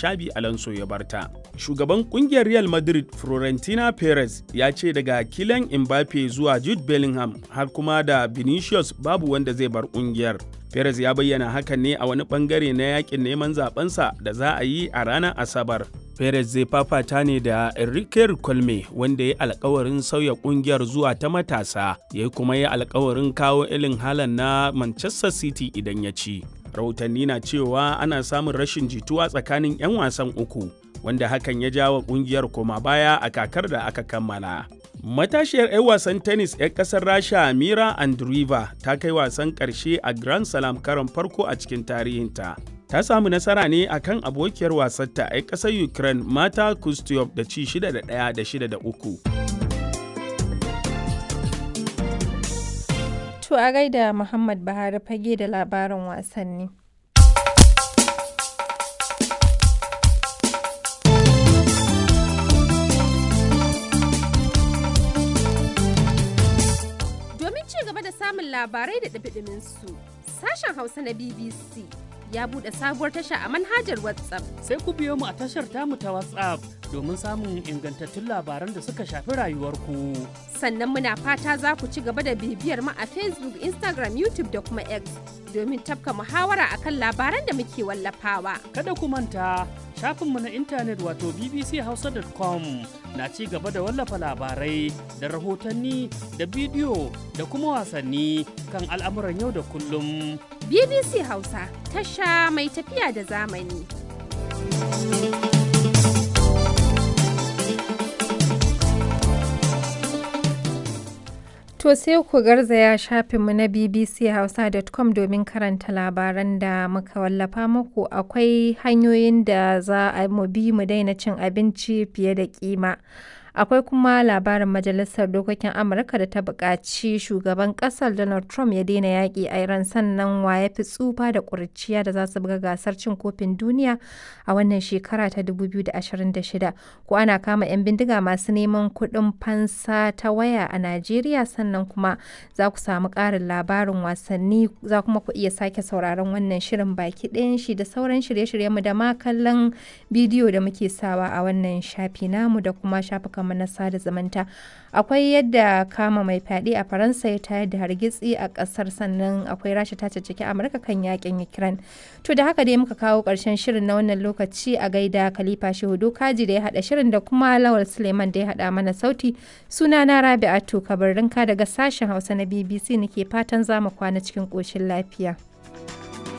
Shabi Alonso ya barta. Shugaban kungiyar Real Madrid Florentina Perez ya ce daga Kylian Mbappe zuwa Jude Bellingham har kuma da Vinicius babu wanda zai bar kungiyar. Perez ya bayyana hakan ne a wani bangare na yakin neman zabensa da za a yi a ranar Asabar. Perez zai fafata ne da Enrique Colme wanda ya alkawarin sauya kungiyar zuwa ta matasa, ya kuma ya alkawarin kawo ilin halan na Manchester City idan ya ci. Rahotanni na cewa ana samun rashin jituwa tsakanin 'yan wasan uku, wanda hakan ya jawo kungiyar koma baya a kakar da aka kammala. Matashiyar 'yan wasan tennis 'yan kasar Rasha Mira Andreeva ta kai wasan ƙarshe a Grand Slam karon farko a cikin tarihinta. Ta samu nasara ne a kan abokiyar wasarta 'yan ƙasar Ukraine Mata Kustyov da ci 6 da 1 da 6 da 3. To a gaida Muhammad Buhari fage da labarin wasanni. samun labarai da ɗabiɗimin su. Sashen Hausa na BBC ya buɗe sabuwar tasha a manhajar WhatsApp. Sai ku biyo mu a tashar tamu ta WhatsApp domin samun ingantattun labaran da suka shafi rayuwarku. Sannan muna fata za ku ci gaba da bibiyar mu a Facebook, Instagram, YouTube da kuma X domin tafka muhawara akan labaran da muke wallafawa. Kada ku manta shafinmu na intanet wato bbchausa.com na ci gaba da wallafa labarai da rahotanni da bidiyo da kuma wasanni kan al'amuran yau da kullum. BBC Hausa tasha mai tafiya da zamani. To sai ku garzaya shafinmu na bbchausa.com domin karanta labaran da muka wallafa muku akwai hanyoyin da za a mu bi mu daina cin abinci fiye da kima. Akwai kuma labarin Majalisar Dokokin Amurka da ta buƙaci shugaban ƙasar Donald Trump ya daina yaƙi a Iran sannan wa ya fi tsufa da ƙuriciya da za su buga gasar cin kofin duniya a wannan shekara ta 2026. Ko ana kama 'yan bindiga masu neman kuɗin fansa ta waya a Najeriya sannan kuma za ku samu ƙarin labarin wasanni za kuma ku iya sake sauraron wannan shirin baki ɗayan shi da sauran shirye-shiryenmu da ma kallon bidiyo da muke sawa a wannan shafi namu da kuma shafukan kamar na sada zumunta akwai yadda kama mai fyaɗe a faransa ya tayar da hargitsi a ƙasar sannan akwai rasha ta caccaki amurka kan yakin ukraine to da haka dai muka kawo ƙarshen shirin na wannan lokaci a gaida khalifa shehudu kaji da ya haɗa shirin da kuma lawal suleiman da ya haɗa mana sauti suna na rabi'atu kabarinka daga sashen hausa na bbc nake fatan za mu kwana cikin ƙoshin lafiya